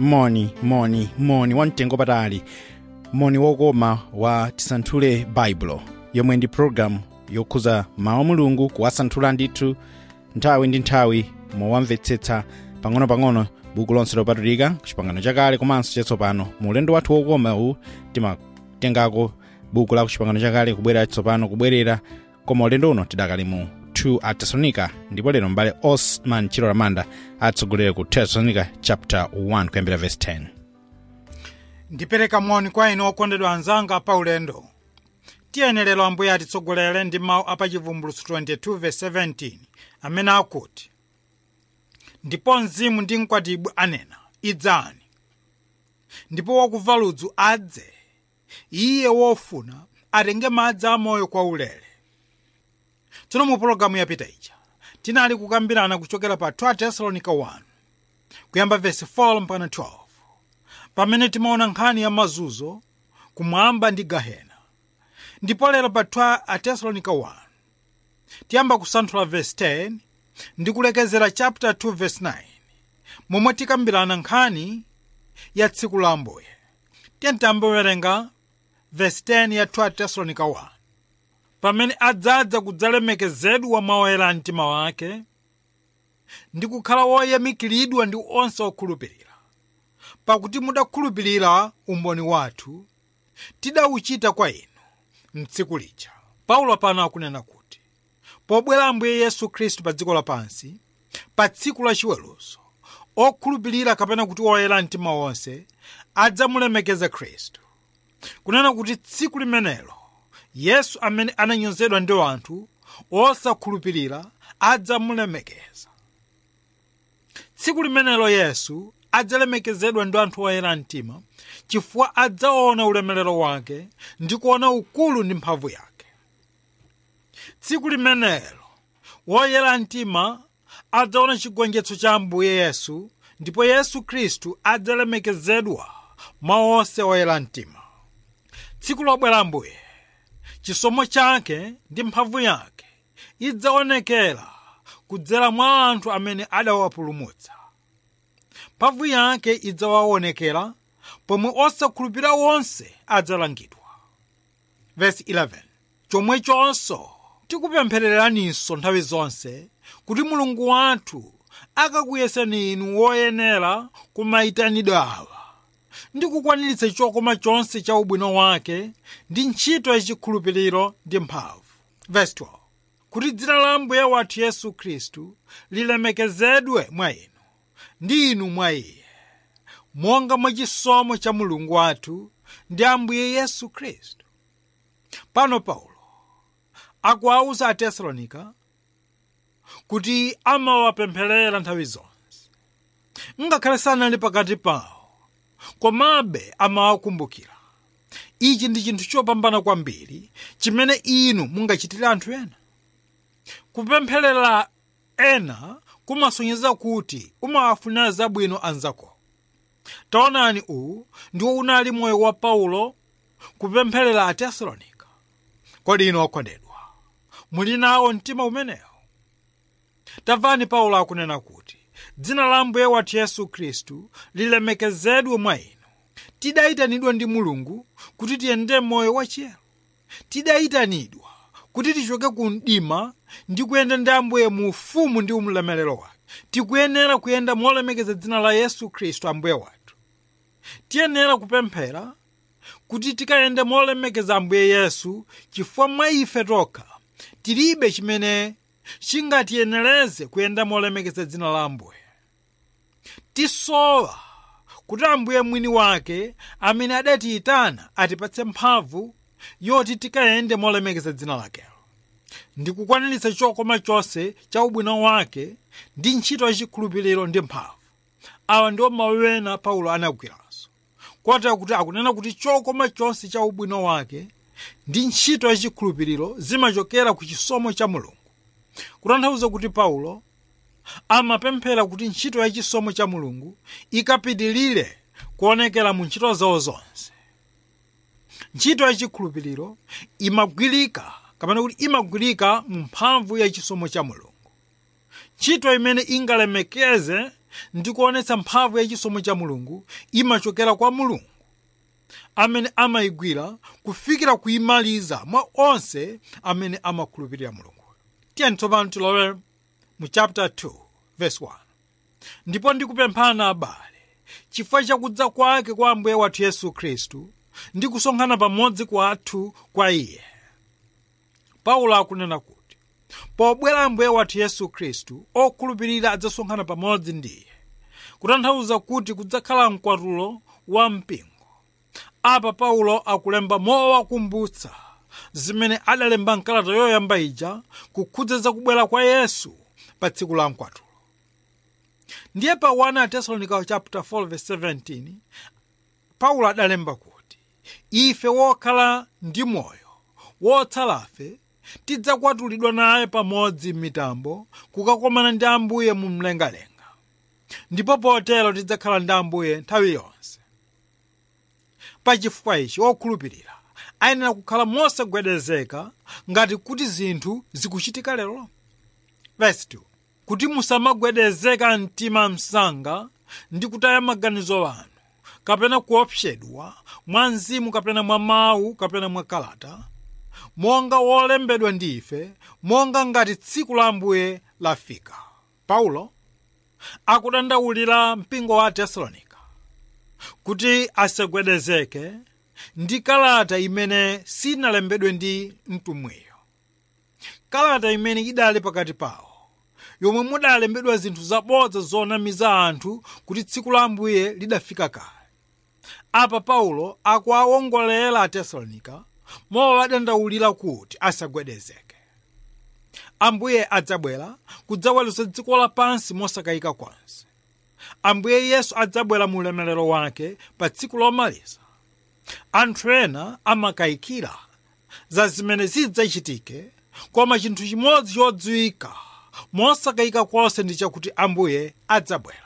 moni moni moni wamtengo patali moni wokoma wa tisanthule baibulo yomwe ndi programu yokhuza mawu a mulungu kuwasanthula ndithu nthawi ndi nthawi mowamvetsetsa pang'ono-pang'ono buku lonse lopatulika kuchipangano chakale komanso chatsopano mu ulendo wathu wokoma uwu timatengako buku la kuchipangano chakale kubwera chatsopano kubwerera koma ulendo uno tidakali mu 2 a tesalonika ndipo lero mbale osman chilo manda atsogolere ku tesalonika chapter 1 kuyambira verse 10 ndipereka moni kwa inu okondedwa anzanga pa ulendo tiyenerero ambuye atitsogolere ndi mawu apachivumbulutso 22 verse 17 amene akuti ndipo mzimu ndi mkwatibwi anena idzani ndipo wakuva ludzu adze iye wofuna atenge madzi amoyo kwa ulere tsono mu pologalamu yapita ija tinali kukambirana kuchokera pa 2 tesalonica 1 kuyamba verse 4 mpaka 12 pamene timaona nkhani ya mazunzo kumwamba ndi gahena ndipo lero pa 2 a tesalonica 1 tiyamba kusanthula verse 10 ndi kulekezera chapter 2 verse 9 momwe tikambirana nkhani ya tsiku la ambuye tiyentiyambe kuwerenga verse 10 ya 2 tesalonica 1 pamene adzadza kudzalemekezedwa mwa oyera mtima wake ndi kukhala woyamikiridwa ndi onse okhulupirira pakuti mudakhulupirira umboni wathu tidawuchita kwa inu mtsiku lija paulo pano akunena kuti pobwera ambuye yesu khristu pa dziko lapansi pa tsiku la chiweruzo okhulupirira kapena kuti oyera mtima wonse adzamulemekeza khristu kunena kuti tsiku limenelo yesu amene ananyozedwa ndi anthu osakhulupirira adzamulemekeza tsiku limenelo yesu adzalemekezedwa ndi anthu oyera mtima chifukwa adzaona ulemerero wake ndi kuona ukulu ndi mphamvu yake tsiku limenelo woyera mtima adzaona chigonjetso cha ambuye yesu ndipo yesu khristu adzalemekezedwa mwa onse oyera mtima tsiku lobwera ambuye chisomo chake ndi mphamvu yake idzaonekera kudzera mwa anthu amene adawapulumutsa mphamvu yake idzawaonekera pomwe osakhulupirira wonse adzalangidwa verse 11 chomwechonso tikupemphereraninso nthawi zonse kuti mulungu wathu akakuyeseni inu woyenera kumayitanidwe awa ndi kukwaniritsa chokoma chonse cha ubwino wake ndi ntchito yachikhulupiriro ndi mphamvu verse 12 kuti dzina la ambuye wathu yesu khristu lilemekezedwe mwa inu ndi inu mwa iye monga mwa chisomo cha mulungu wathu ndi ambuye yesu khristu pano paulo akuwauza atesalonika kuti amawapempherera nthawi zonse ngakhale sanali pakati pawo komabe amawakumbukira ichi ndi chinthu chopambana kwambiri chimene inu mungachitire anthu ena kupempherera ena kumasonyeza kuti umawafunira zabwino anzako taonani uwu ndiwo unali moyo wa paulo kupempherera atesalonika kodi inu okondedwa muli nawo mtima umenewo tamvani paulo akunena kuti dzina la ambuye wathu yesu khristu lilemekezedwe mwa inu tidayitanidwa ndi mulungu kuti tiyende moyo wachiyero tidayitanidwa kuti tichoke ku mdima ndi kuyenda ndi ambuye mu ufumu ndi ulemerero wake tikuyenera kuyenda molemekeza dzina la yesu khristu ambuye wathu tiyenera kupemphera kuti tikayende molemekeza ambuye yesu chifukwa mwa ife tokha tilibe chimene chingatiyenereze kuyenda molemekeza dzina la ambuye tisowa kuti ambuye mwini wake amene adatiyitana atipatse mphamvu yoti tikayende molemekeza dzina lakelo ndi kukwaniritsa chokoma chonse cha ubwino wake ndi ntchito yachikhulupiriro ndi mphamvu awa ndiwo mawu ena paulo anagwiranso kotera kuti akunena kuti chokoma chonse cha ubwino wake ndi ntchito yachikhulupiriro zimachokera ku chisomo cha mulungu kutanthauza kuti paulo amapemphera kuti ntchito ya chisomo cha mulungu ikapitilire kuonekera mu ntchito zawo zonse ntchito ya chikhulupiriro imagwirika kapena kuti imagwirika mu mphamvu ya chisomo cha mulungu ntchito imene ingalemekeze ndi kuonetsa mphamvu ya chisomo cha mulungu imachokera kwa mulungu amene amayigwira kufikira kuimaliza mwa onse amene amakhulupirira mulungu tiyeni tsopano tilowe mu chapter 2 verse 1 ndipo ndikupemphana abale chifukwa chakudza kwake kwa ambuye wathu yesu khristu ndi kusonkhana pamodzi kwathu kwa iye paulo akunena kuti pobwera ambuye wathu yesu khristu okhulupirira adzasonkhana pamodzi ndi iye kutanthauza kuti kudzakhala mkwatulo wa mpingo apa paulo akulemba mowakumbutsa zimene adalemba mkalata yoyamba ija kukhudza zakubwera kwa yesu pa tsiku la mkwatulo ndiye pa 1 atesalonika chapter 4 verse 17 paulo adalemba kuti ife wokhala ndi moyo wotsalafe tidzakwatulidwa naye pamodzi m'mitambo kukakomana ndi ambuye mu mlengalenga ndipo potero tidzakhala ndi ambuye nthawi yonse pachifukwa ichi okhulupirira ayenera kukhala mosagwedezeka ngati kuti zinthu zikuchitika lero verse 2 kuti musamagwedezeka mtima msanga ndi kutaya maganizo anu kapena kuopsedwa mwa mzimu kapena mwa mawu kapena mwa kalata monga wolembedwa ndi ife monga ngati tsiku la ambuye lafika paulo akudandaulira mpingo wa tesalonika kuti asagwedezeke ndi kalata imene sinalembedwe ndi mtumwiyo kalata imene idali pakati pawo yomwe mudalembedwa zinthu zabodza zonamiza anthu kuti tsiku la ambuye lidafika kale apa paulo akuwawongolera atesalonika mowadandaulira kuti asagwedezeke ambuye adzabwera kudzaweruza dziko lapansi mosakayika konse ambuye yesu adzabwera mu ulemerero wake pa tsiku lomaliza anthu ena amakayikira za zimene zidzachitike koma chinthu chimodzi chodziwika mosakayika konse ndi chakuti ambuye adzabwera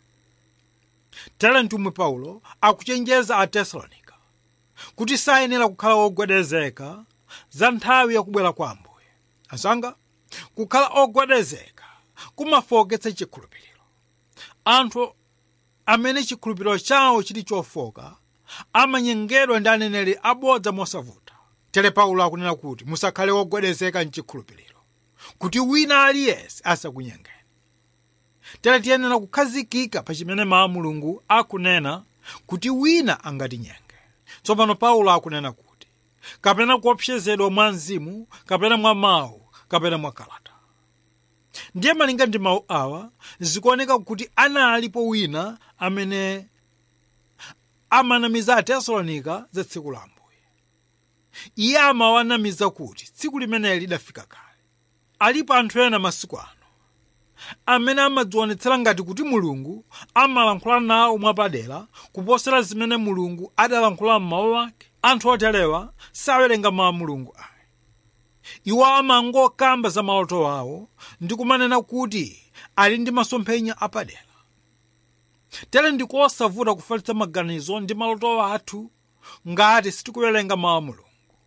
tere mtumwi paulo akuchenjeza atesalonika kuti sayenera kukhala ogwedezeka za nthawi yakubwera kwa ambuye asanga kukhala ogwedezeka kumafoketsa chikhulupiriro anthu amene chikhulupiriro chawo chili chofoka amanyengedwa ndi aneneri abodza mosavuta tere paulo akunena kuti musakhale ogwedezeka mchikhulupiriro kuti wina aliyense asakunyengeni tere tiyenera kukhazikika pa chimene mawu mulungu akunena kuti wina angatinyenge tsopano paulo akunena kuti kapena kuopsezedwa mwa mzimu kapena mwa mawu kapena mwa kalata ndiye malinga ndi mawu awa zikuoneka kuti analipo wina amene amanamiza atesalonika za tsiku la ambuye iye amawanamiza kuti tsiku limeneli lidafika kale alipo anthu ena masiku ano amene amadzionetsera ngati kuti mulungu amalankhula nawo mwapadera kuposera zimene mulungu adalankhula m'mawu ake anthu oterewa sawerenga mawu mulungu ayi iwo amangokamba za maloto awo ndi kumanena kuti ali ndi masomphenya apadera tere ndikosavuta kufalitsa maganizo ndi maloto athu ngati sitikuwerenga mawu mulungu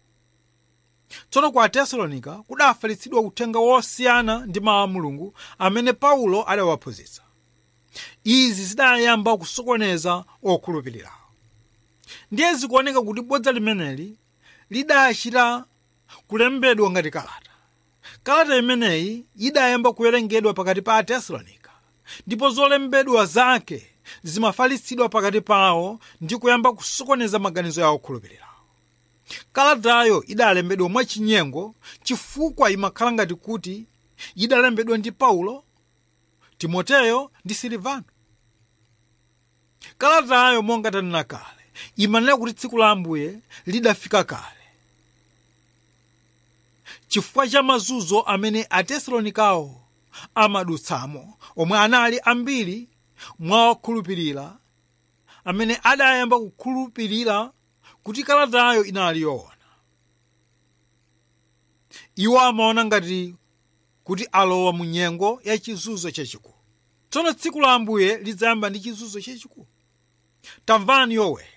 tsono ku atesalonika kudafalitsidwa uthenga wosiyana ndi mawu mulungu amene paulo adawaphunzitsa izi zidayamba kusokoneza okhulupirirawo ndiye zikuoneka kuti bodza limeneli lidachita kulembedwa ngati kalata kalata imeneyi idayamba kuwerengedwa pakati pa atesalonika ndipo zolembedwa zake zimafalitsidwa pakati pawo ndi kuyamba kusokoneza maganizo ya okhulupirirawo kalatayo idalembedwa mwachinyengo chifukwa imakhala ngati kuti idalembedwa ndi paulo timoteyo ndi silivano kalatayo monga tanena kale imanena kuti tsiku la ambuye lidafika kale chifukwa cha mazunzo amene atesalonikawo amadutsamo omwe anali ambiri mwa okhulupirira amene adayamba kukhulupirira kuti kalatayo inali yoona iwo amaona ngati kuti alowa mu nyengo ya chizunzo chachikulu tsono tsiku la ambuye lidzayamba ndi chizunzo chachikulu tamvani yoweli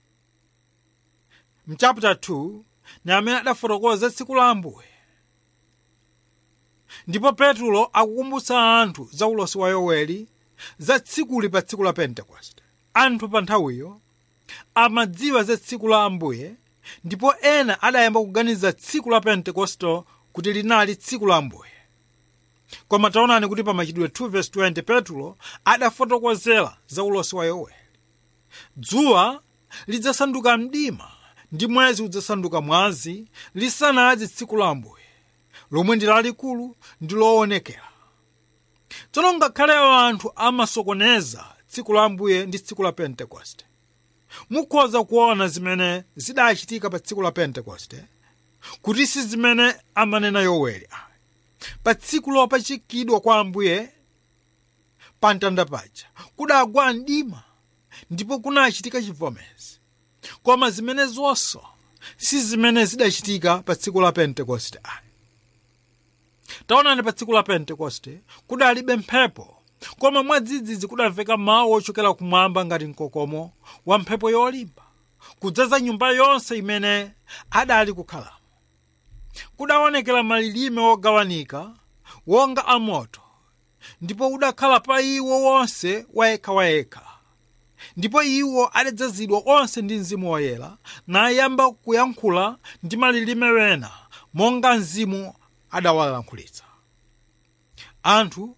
mchapter 2 ni amene adafotokoza tsiku la ambuye ndipo petulo akukumbutsa anthu za ulosi wa yoweli za tsikuli pa tsiku la pentekoste anthu pa nthawiyo amadziwa za tsiku la ambuye ndipo ena adayamba kuganiza tsiku la pentekoste kuti linali tsiku la ambuye koma taonani kuti pa machitidwe 2:20 petro adafotokozera za ulosi wa yoweli dzuwa lidzasanduka mdima ndi mwezi udzasanduka mwazi lisanadze tsiku la ambuye lomwe ndi lalikulu ndi loonekera tsono ngakhale anthu amasokoneza tsiku la ambuye ndi tsiku la pentekoste mukhoza kuona zimene zidachitika pa tsiku la pentekoste kuti si zimene amanena yoweli pa tsiku lopachikidwa kwa ambuye pa mtanda paja kudagwa mdima ndipo kunachitika chivomezi koma zimene zonso si zimene zidachitika pa tsiku la pentekoste ayi taonani pa tsiku la pentekoste kudalibe mphepo koma mwadzidzidzi kudamveka mawu ochokera kumwamba ngati mkokomo wa mphepo yolimba kudzaza nyumba yonse imene adali kukhalamo kudaonekera malilime wogawanika wonga amoto ndipo udakhala pa iwo wonse wayekhawayekha ndipo iwo adadzazidwa onse ndi mzimu woyera nayamba kuyankhula ndi malilime wena monga mzimu adawalankhulitsa anthu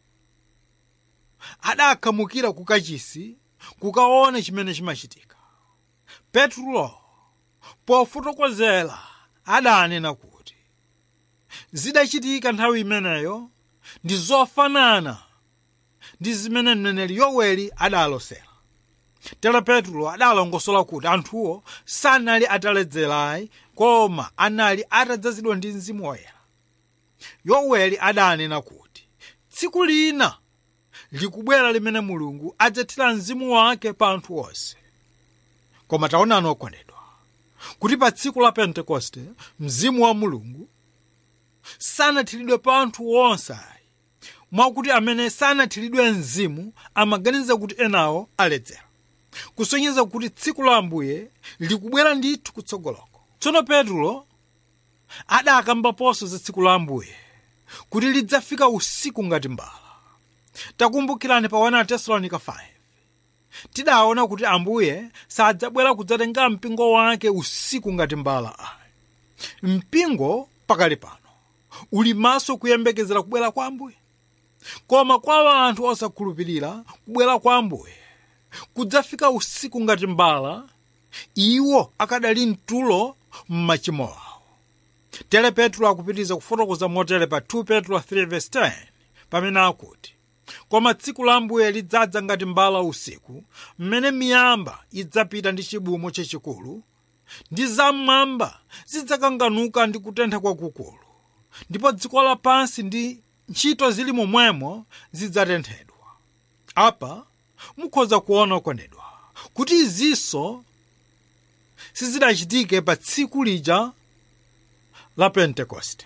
adakhamukira ku kachisi kukaona chimene chimachitika petro pofotokozera adanena kuti zidachitika nthawi imeneyo ndi zofanana ndi zimene mneneri yoweli adalosera tera petro adalongosola kuti anthuwo sanali ataledzerayi koma anali atadzazidwa ndi mzimu woyera yoweli adanena kuti tsiku lina likubwera limene mulungu adzathira mzimu wake pa anthu onse koma taonani okondedwa kuti pa tsiku la pentekoste mzimu wa mulungu sanathiridwe pa anthu onse ayi mwakuti amene sanathiridwe mzimu amaganiza kuti enawo aledzera kusonyeza kuti tsiku la ambuye likubwera ndithu kutsogoloko tsono petro adakambaponso za tsiku la ambuye kuti lidzafika usiku ngati mbala takumbukirani pa 1 tesalonika 5 tidaona kuti ambuye sadzabwera kudzatenga mpingo wake usiku ngati mbala ayi mpingo pakali pano uli maso kuyembekezera kubwera kwa ambuye koma kwa anthu osakhulupirira kubwera kwa ambuye kudzafika usiku ngati mbala iwo akadali mtulo m'machimo awo tere petro akupitiriza kufotokoza motere pa 2 petro 3:10 pamene akuti koma tsiku la ambuye lidzadza ngati mbala usiku mmene miyamba idzapita ndi chibumo chachikulu ndi zam'mwamba zidzakanganuka ndi kutentha kwakukulu ndipo dziko lapansi ndi ntchito zili momwemo zidzatenthedwa apa mukhoza kuona okondedwa kuti izinso sizidachitike pa tsiku lija la pentekoste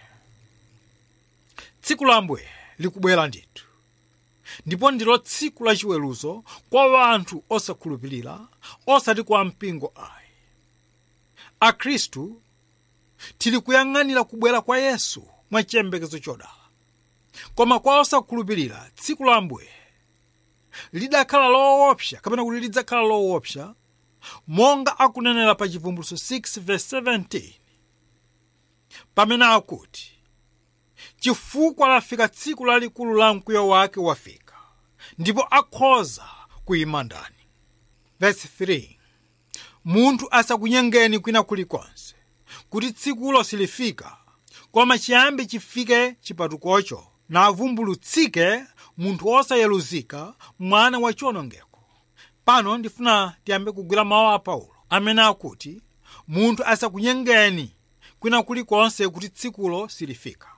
tsiku la ambuye likubwera ndithu ndipo ndilo tsiku la chiweruzo kwa anthu osakhulupirira osati kwa mpingo ayi akhristu tili kuyang'anira kubwera kwa yesu mwa chiyembekezo chodala koma kwa osakhulupirira tsiku la ambuye lidakhala loopsa kapena kuti lidzakhala loopsa monga akunenera pa chivumbulutso 6:17 pamene akuti chifukwa lafika tsiku lalikulu la mkwiyo wake wafika ndipo akhoza kuyima ndani verse 3 munthu asakunyengeni kwina kulikonse kuti tsikulo silifika koma chiyambi chifike chipatukocho navumbulutsike munthu wosayeluzika mwana wa chiwonongeko pano ndifuna tiyambe kugwira mawu a paulo amene akuti munthu asakunyengeni kwina kulikonse kuti tsikulo silifika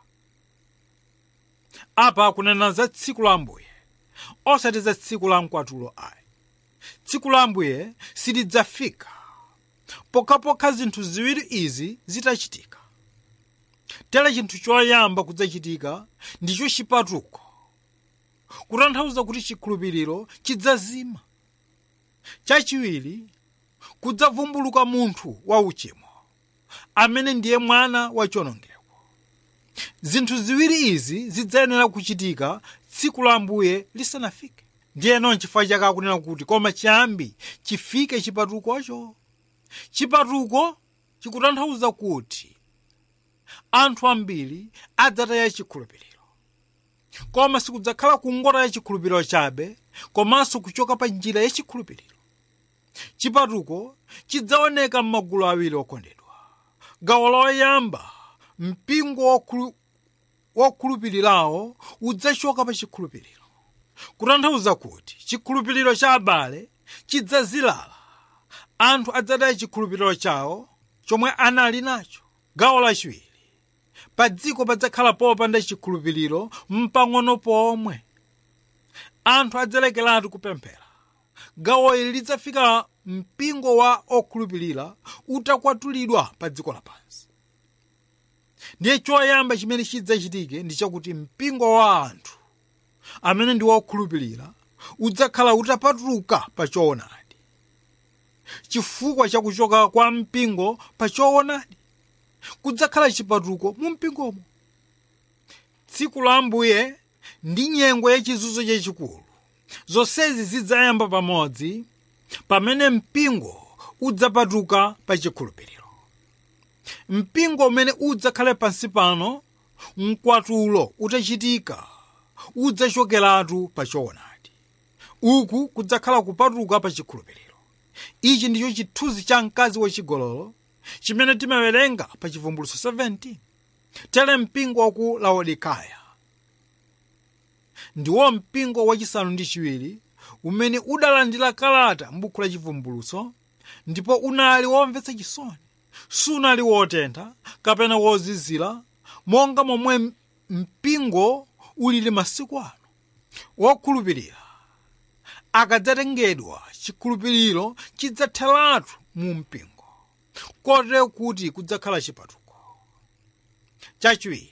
apa akunena za tsiku la ambuye osati za tsiku la mkwatulo ayi tsiku la ambuye silidzafika pokhapokha zinthu ziwiri izi zitachitika tere chinthu choyamba kudzachitika ndicho chipatuko kutanthauza kuti chikhulupiriro chidzazima chachiwiri kudzavumbuluka munthu wa uchimo amene ndiye mwana wa chiwonongeko zinthu ziwiri izi zidzayenera kuchitika tsiku la ambuye lisanafike ndiyeno nchifukwa chake akunena kuti koma chiyambi chifike chipatukocho chipatuko chikutanthauza kuti anthu ambiri adzataya chikhulupiriro koma sikudzakhala kungotaya chikhulupiriro chabe komanso kuchoka pa njira ya chikhulupiriro chipatuko chidzaoneka m'magulu awiri okondedwa gawo loyamba mpingo wokhulu- wokhulupirirawo udzachoka pa chikhulupiriro kutanthauza kuti chikhulupiriro cha abale chidzazilala anthu adzataya chikhulupiriro chawo chomwe anali nacho gawo lachiwiri pa dziko padzakhala popanda chikhulupiriro mpang'ono pomwe anthu adzalekeratu kupemphera gawo ili lidzafika mpingo wa okhulupirira utakwatulidwa pa dziko lapansi ndiye choyamba chimene chidzachitike ndi chakuti mpingo wa anthu amene ndi wokhulupirira udzakhala utapatuka pa choonadi chifukwa chakuchoka kwa mpingo pa choonadi kudzakhala chipatuko mu mpingomo tsiku la ambuye ndi nyengo yachizunzo chachikulu zonsezi zidzayamba pamodzi pamene mpingo udzapatuka pa chikhulupiriro mpingo umene udzakhale pansi pano mkwatulo utachitika udzachokeratu pa choonadi uku kudzakhala kupatuka pa chikhulupiriro ichi ndicho chithunzi cha mkazi wachigololo chimene timawerenga pa chivumbulutso 17 tere mpingo wa ku laodikaya ndiwo mpingo wachisanu ndi chiwiri umene udalandira kalata m'buku la chivumbulutso ndipo unali womvetsa chisoni sunali wotentha kapena wozizira monga momwe mpingo ulili masiku ano wokhulupirira akadzatengedwa chikhulupiriro chidzatheratu mu mpingo kotero kuti kudzakhala chipatuko chachiwiri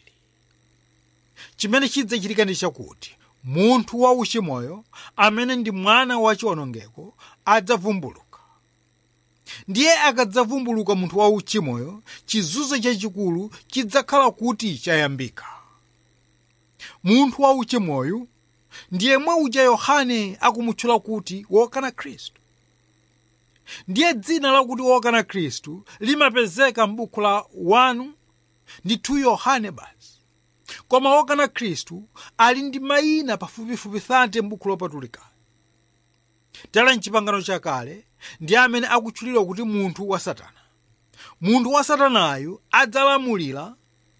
chimene chidzachitika ndi chakuti munthu wa uchimoyo amene ndi mwana wa chiwonongeko adzavumbuluka ndiye akadzavumbuluka munthu wa uchimoyo chizunzo chachikulu chidzakhala kuti chayambika munthu wa uchimoyo ndiye mwe uja yohane akumutchula kuti wokana khristu ndiye dzina lakuti wokana khristu limapezeka m'buku la 1 ndi 2 yohane basi koma wokana khristu ali ndi mayina pafupifupi 30 m'buku lopatulika tala mchipangano chakale ndi amene akutchulidwa kuti munthu wa satana munthu wa satanayu adzalamulira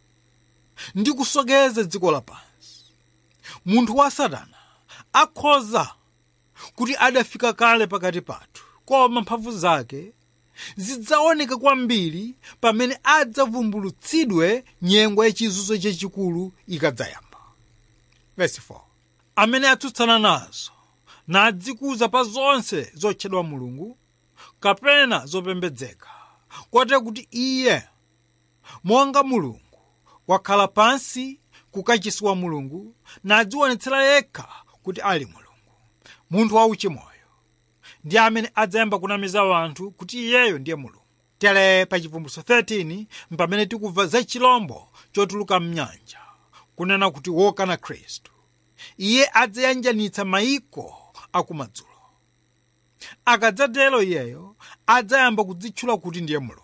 ndi kusokeza dziko lapansi munthu wa satana akhoza kuti adafika kale pakati pathu koma mphamvu zake zidzaoneka kwambiri pamene adzavumbulutsidwe nyengo yachizunzo chachikulu ikadzayamba Verse 4. amene atsutsana nazo nadzikuza pa zonse zotchedwa mulungu kapena zopembedzeka kote kuti iye monga mulungu wakhala pansi kukachisi wa mulungu nadzionetsera yekha kuti ali mulungu munthu wauchimoyo ndi amene adzayamba kunamiza anthu kuti iyeyo ndiye mulungu tere pa chivumbulutso 13 mpamene tikumva za chilombo chotuluka mnyanja kunena kuti wokana khristu iye adzayanjanitsa mayiko akumadzulo akadzatero iyeyo adzayamba kudzitchula kuti ndiye mulungu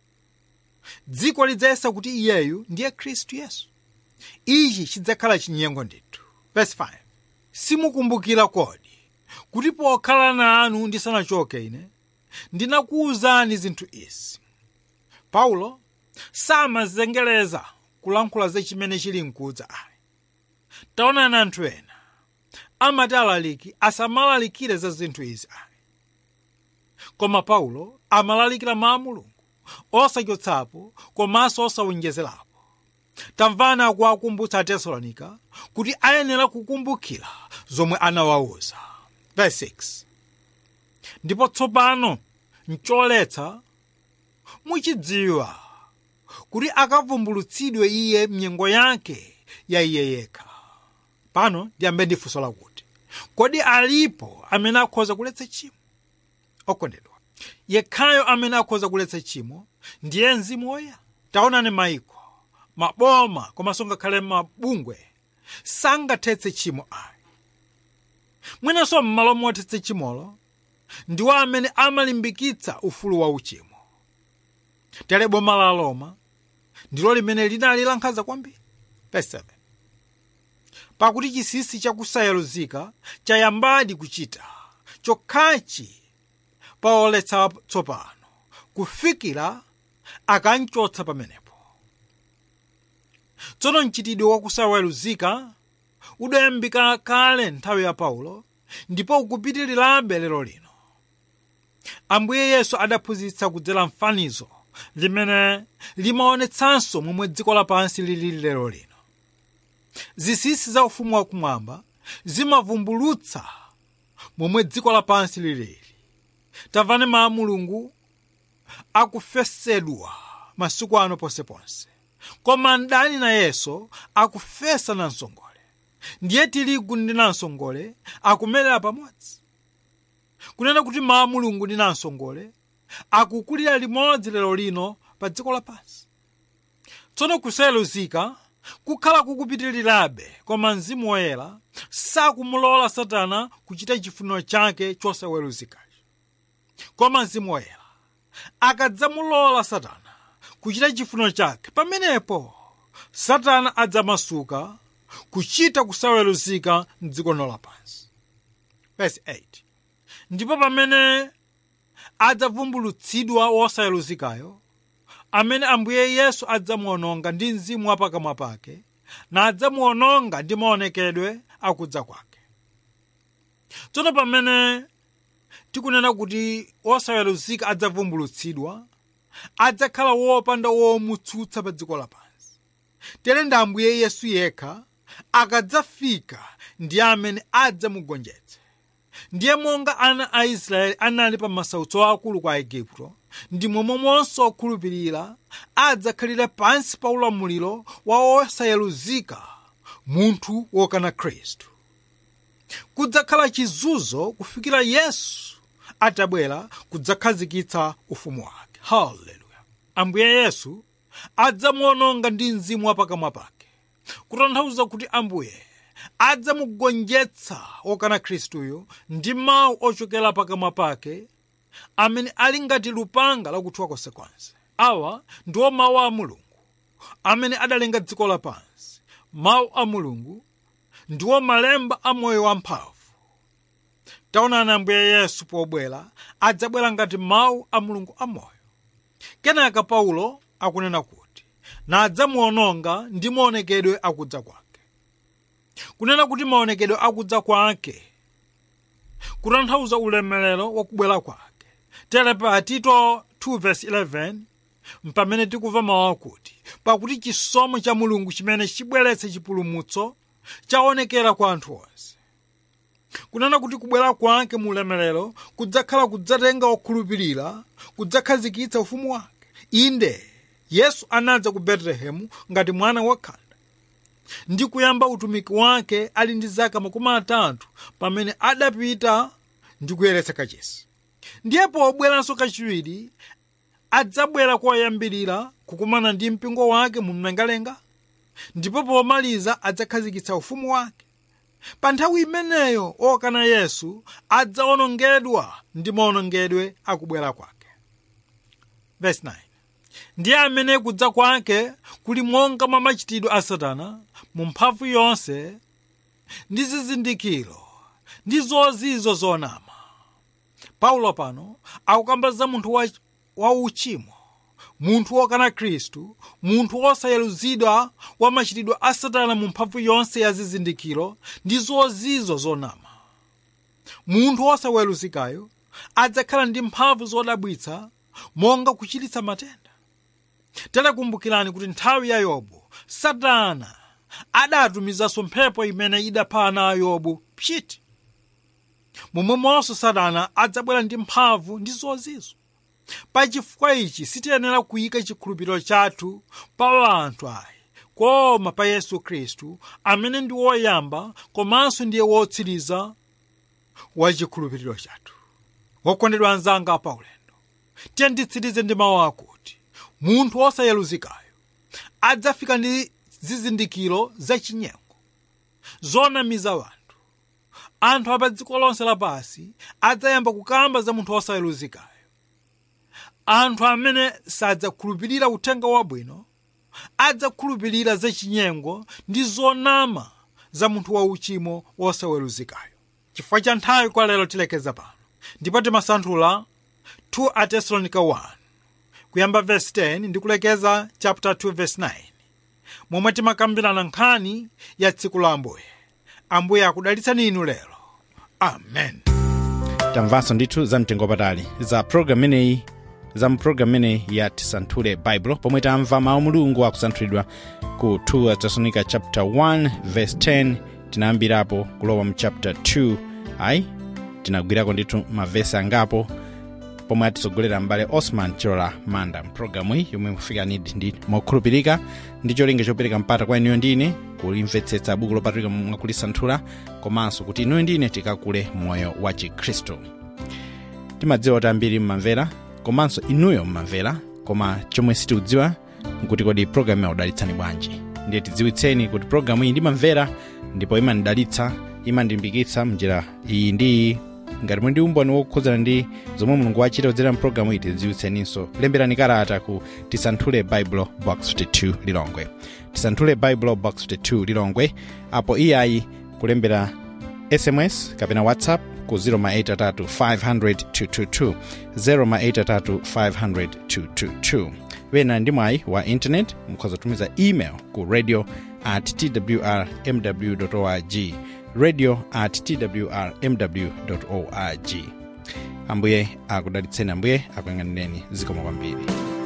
dziko lidzayesa kuti iyeyu ndiye khristu yesu ichi chidzakhala chinyengo ndithu verse 5 simukumbukira kodi kuti pokhala nanu ndisanachoke ine ndinakuwuzani zinthu izi paulo samazengereza kulankhula za chimene chili mkudza ayi taonani anthu ena amati alaliki asamalalikire za zinthu izi ayi koma paulo amalalikira mawu a mulungu osachotsapo komanso osawonjezerapo tamvani akuwakumbutsa atesalonika kuti ayenera kukumbukira zomwe anawawuza verse 6 ndipo tsopano ncholetsa muchidziwa kuti akavumbulutsidwe iye mnyengo yake ya iye yekha pano ndiyambe ndi funso lakuti kodi alipo amene akhoza kuletsa tchimo okondedwa yekhayo amene akhoza kuletsa tchimo ndiye mzimu woyera taonani maiko maboma komanso ngakhale mabungwe sangathetse tchimo ayi mwinanso m'malo mothetsa chimolo ndiwo amene amalimbikitsa ufulu wa uchimo tere boma la roma ndilo limene linali lankhanza kwambiri verse 7 pakuti chinsinsi chakusayeruzika chayambadi kuchita chokhachi paoletsa tsopano kufikira akanchotsa pamenepo tsono mchitidwe wakusayeruzika udayambika kale nthawi ya paulo ndipo ukupitirirabe lero lino ambuye yesu adaphunzitsa kudzera mfanizo limene limaonetsanso momwe dziko lapansi lilili lero lino zinsinsi za ufumu wakumwamba zimavumbulutsa momwe dziko lapansi lilili tamvani mawu a mulungu akufesedwa masiku ano ponseponse koma mdani nayenso akufesa namsongole ndiye tirigu ndi namsongole akumerera pamodzi kunena kuti mawu a mulungu ndi namsongole akukulira limodzi lero lino pa dziko lapansi tsono kusayeruzika kukhala kukupitirirabe koma mzimu woyera sakumulola satana kuchita chifuniro chake chosaweruzikacho koma mzimu woyera akadzamulola satana kuchita chifuniro chake pamenepo satana adzamasuka kuchita kusaweruzika mdziko lino lapansi verse 8 ndipo pamene adzavumbulutsidwa wosaweruzikayo amene ambuye yesu adzamuononga ndi mzimu wa pakamwa pake na adzamuononga ndi maonekedwe akudza kwake tsono pamene tikunena kuti wosaweruzika adzavumbulutsidwa adzakhala wopanda womutsutsa pa dziko lapansi tere ndi ambuye yesu yekha akadzafika ndi amene adzamugonjetse ndiye monga ana a israeli anali pa masautso akulu kwa aigupto ndi momwemonso okhulupirira adzakhalire pansi pa ulamuliro wa osayeruzika munthu wokana khristu kudzakhala chizunzo kufikira yesu atabwera kudzakhazikitsa ufumu wake haleluya ambuye yesu adzamuononga ndi mzimu wa pakamwa pake kutanthauza kuti ambuye adzamugonjetsa wokana khristuyo ndi mawu ochokera pakamwa pake amene ali ngati lupanga lakuthwa konsekonse awa ndiwo mawu a mulungu amene adalenga dziko lapansi mawu a mulungu ndiwo malemba a moyo wamphamvu taonani ambuye yesu pobwera adzabwera ngati mawu a mulungu amoyo kenaka paulo akunena kuti nadzamuononga ndi maonekedwe akudza kwake kunena kuti maonekedwe akudza kwake kutanthauza ulemerero wakubwera kwake tere pa tito 2:11 mpamene tikumva mawu akuti pakuti chisomo cha mulungu chimene chibweretse chipulumutso chaonekera kwa anthu onse kunena kuti kubwera kwake mu ulemerero kudzakhala kudzatenga okhulupirira kudzakhazikitsa ufumu wake inde yesu anadza ku betelehemu ngati mwana wakhanda ndi kuyamba utumiki wake ali ndi zaka makumi atatu pamene adapita ndi kuyeretsa kachisi ndiye pobweranso kachiwiri adzabwera koyambirira kukumana ndi mpingo wake mu mlengalenga ndipo pomaliza adzakhazikitsa ufumu wake pa nthawi imeneyo okana yesu adzaonongedwa ndi maonongedwe akubwera kwake Verse 9. ndiye amene kudza kwake kuli monga mwa machitidwe a satana mu mphamvu yonse ndi zizindikiro ndi zozizo zonama paulo pano akukamba za munthu wa, wa uchimo munthu wokana khristu munthu wosayeruzidwa wa machitidwe a satana mu mphamvu yonse ya zizindikiro ndi zozizo zonama munthu wosaweruzikayo adzakhala ndi mphamvu zodabwitsa monga kuchiritsa matenda telekumbukirani kuti nthawi ya yobu satana adatumizanso mphepo imene idapha ana a yobu pchiti momwemonso satana adzabwera ndi mphamvu ndi zozizo pachifukwa ichi sitiyenera kuyika chikhulupiriro chathu pa anthu ayi koma pa yesu khristu amene ndi woyamba komanso ndiye wotsiriza wa chikhulupiriro chathu wokondedwa anzanga paulendo tiye nditsirize ndi mawu akuti munthu wosayeruzikayo adzafika ndi zizindikiro zachinyengo zonamiza wanthu anthu apa dziko lonse lapansi adzayamba kukamba za munthu wosaweruzikayo anthu amene sadzakhulupirira uthenga wabwino adzakhulupirira zachinyengo ndi zonama za munthu wauchimo wosaweruzikayo chifukwa cha nthawi kwa lero tilekeza pano ndipo timasanthula 2 atesalonika 1 kuyamba verse 10 ndi kulekeza chapter 2 verse 9 momwe timakambirana nkhani ya tsiku la ambuye ambuye akudalitsani inu lero amen tamvanso ndithu za mtengo patali za programu imeneyi za mpulogalamu imeneyi ya tisanthule baibulo pomwe tamva mawu mulungu akusanthulidwa ku 2 atesalonika chapter 1 verse 10 tinayambirapo kulowa mu chapter 2 ayi tinagwirako ndithu mavesi angapo pomwe atitsogolera mbale osman chilola manda mpulogalamu iyi yomwe mufika nidi ndi mokhulupirika ndi cholinga chopereka mpata kwa inuyo ndine kulimvetsetsa buku lopatulika mwakulisanthula komanso kuti inuyo ndine tikakule moyo wa chikhristu timadziwa kuti ambiri mmamvera komanso inuyo mmamvera koma chomwe sitikudziwa nkuti kodi pulogalamu yaudalitsani bwanji ndiye tidziwitseni kuti pulogalamu iyi ndimamvera ndipo imandidalitsa imandilimbikitsa mnjira iyi ndi iyi ngati muli ndi umboni wokhudzana ndi zomwe mulungu wachita kudzera mpulogalamu iyi tidziwitseninso lemberani kalata ku tisanthule baibulo box 52 lilongwe tisanthule baibulo box 52 lilongwe apo iyayi kulembera sms kapena whatsapp ku 083 083 wena ndi mwayi wa intanet mukhoza kutumiza email ku radio at twrmw org radio at twrmw org ambuye akudalitseni ambuye akuyang'anireni zikomo kwambiri